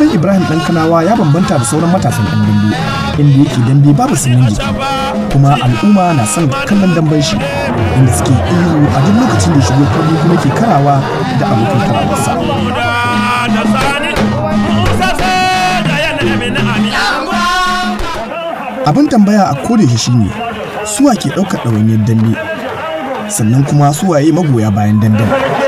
damben ibrahim dan kanawa ya bambanta da sauran matasan yan dambe inda yake dambe babu sanyin jiki kuma al'umma na son kallon damben shi inda suke ihu a duk lokacin da shigo kallo kuma ke karawa da abokan karawarsa abin tambaya a koda shi shine suwa ke ɗaukar ɗawainiyar dambe sannan kuma suwaye magoya bayan damben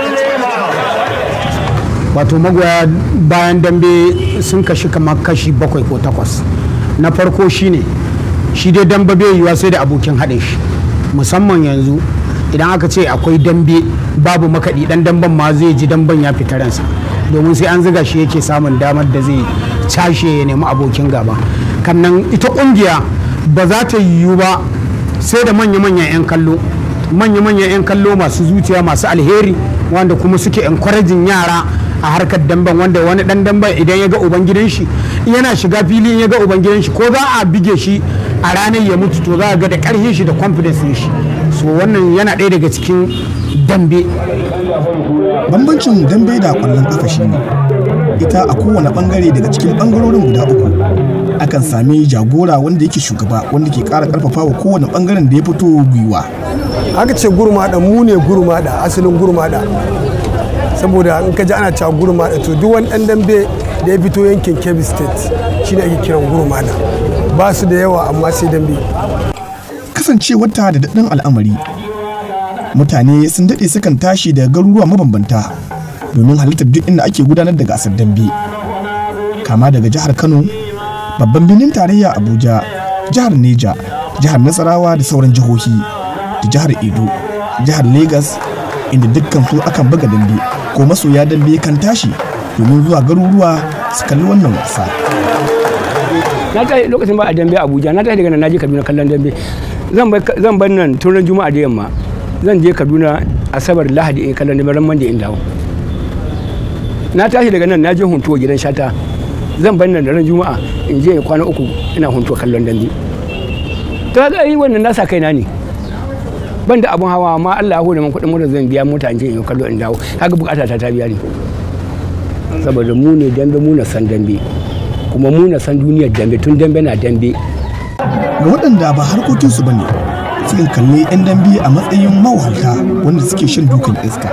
wato magoya bayan dambe sun kashi kamar kashi bakwai ko takwas na farko shine shi dai dambe bai yiwa sai da abokin haɗin shi musamman yanzu idan aka ce akwai dambe babu makaɗi ɗan damben ma zai ji damben ya fita ransa domin sai an ziga shi yake samun damar da zai cashe ya nemi abokin gaba kannan ita ƙungiya ba za ta yiwu ba sai da manya-manyan 'yan kallo manya-manyan 'yan kallo masu zuciya masu alheri wanda kuma suke encouraging yara a harkar damben wanda wani dan damben idan ya ga ubangidan shi yana shiga filin ya ga ubangidan shi ko za a bige shi a ranar ya mutu to za a ga da karfin shi da confidence shi so wannan yana ɗaya daga cikin dambe bambancin dambe da kwallon kafa shine ita a kowane bangare daga cikin bangarorin guda uku akan sami jagora wanda yake shugaba wanda ke kara karfafa wa kowane bangaren da ya fito gwiwa aka ce gurmada mu ne gurmada asalin gurmada saboda in ka ji ana cewa gurmada to duk wani dan dambe da ya fito yankin kebbi state shine ake kiran gurmada ba su da yawa amma sai dambe kasancewar ta da daɗin al'amari mutane sun daɗe sukan tashi daga garuruwa mabambanta domin halittar duk inda ake gudanar da gasar dambe kama daga jihar kano babban birnin tarayya abuja jihar neja jihar nasarawa da sauran jihohi da jihar edo jihar Legas, inda dukkan su akan buga dambe ko masoya dambe kan tashi domin zuwa garuruwa su kalli wannan wasa na tashi lokacin ba a dambe abuja na tashi daga nan naje kaduna kallon dambe zan bar nan tun ran juma'a da yamma zan je kaduna asabar lahadi in kallon dambe ran mande in dawo na tashi daga nan naje huntuwa gidan shata zan bar nan da ran juma'a in je kwana uku ina huntuwa kallon dambe to ga yi wannan nasa kaina ne ban da abun hawa amma Allah ya hore min kuɗin mota zan biya mota in je in kallo in dawo kaga bukata ta ta biya ne saboda mu ne dambe mu na san dambe kuma mu na san duniyar dambe tun dambe na dambe ga waɗanda ba harkokinsu ba ne sukan kalli 'yan dambe a matsayin mawahalta wanda suke shan dukan iska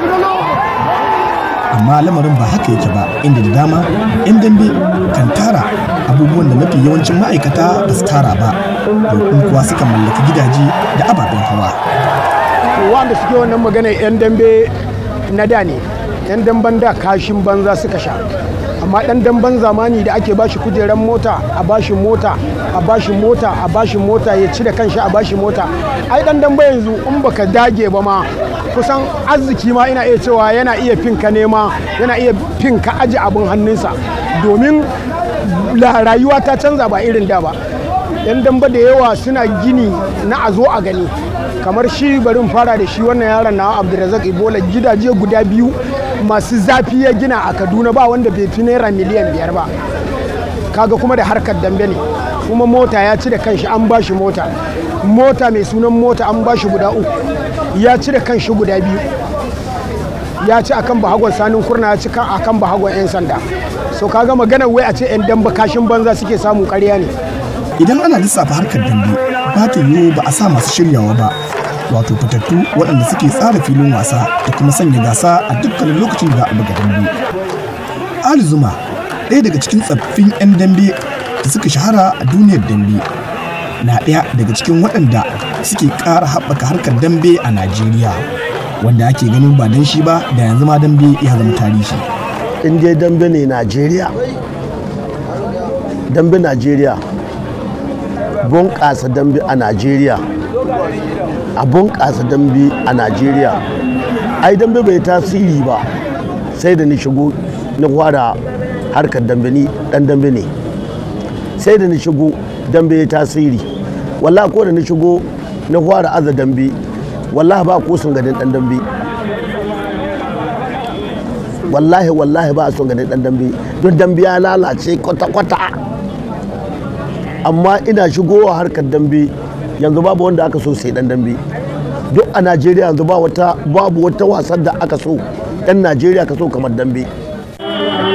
amma lamarin ba haka yake ba inda da dama 'yan dambe kan tara abubuwan da mafi yawancin ma'aikata ba su tara ba domin kuwa suka mallaki gidaje da ababen hawa wanda suke wannan magana 'yan dambe na da ne 'yan damben da kashin banza suka sha amma dan damben zamani da ake bashi kujeran mota a bashi mota a bashi mota a bashi mota ya ci da kanshi a bashi mota ai dan dambe yanzu in baka dage ba ma kusan arziki ma ina iya cewa yana iya fin ka nema yana iya fin ka aji abin hannunsa domin rayuwa ta canza ba irin da ba yan damba da yawa suna gini na a zo a gani kamar shi barin fara da shi wannan yaron na abdulrazak ibola gidaje guda biyu masu zafi ya gina a kaduna ba wanda bai fi naira miliyan biyar ba kaga kuma da harkar dambe ne kuma mota ya ci da kanshi an ba shi mota mota mai sunan mota an ba shi guda uku ya ci da kanshi guda biyu ya ci akan bahagon sanin kurna ya ci akan bahagon 'yan sanda so kaga magana wai a ce 'yan damba kashin banza suke samu karya ne idan ana lissafa harkar dambe ba ta yiwu ba a sa masu shiryawa ba wato fitattu waɗanda suke tsara filin wasa da kuma sanya gasa a dukkanin lokacin da a buga dambe ali zuma ɗaya daga cikin tsaffin 'yan dambe da suka shahara a duniyar dambe na ɗaya daga cikin waɗanda suke ƙara haɓaka harkar dambe a najeriya wanda ake ganin ba dan shi ba da yanzu ma dambe ya zama tarihi in dai dambe ne najeriya dambe najeriya bunƙasa dambe a najeriya a bunƙasa dambe a najeriya ai dambe bai tasiri ba sai da ni shigo na fara harkar dambe ni dan dambe ne sai da ni shigo dambe ya tasiri wallahi ko da ni shigo na fara aza dambe wallahi ba ko sun gadin dan dambe wallahi wallahi ba son gadin dan dambe don dambe ya lalace kwata-kwata amma ina shigowa harkar dambe yanzu babu wanda aka so sai dan dambe duk a najeriya yanzu ba wata babu wata wasan da aka so yan najeriya ka so kamar dambe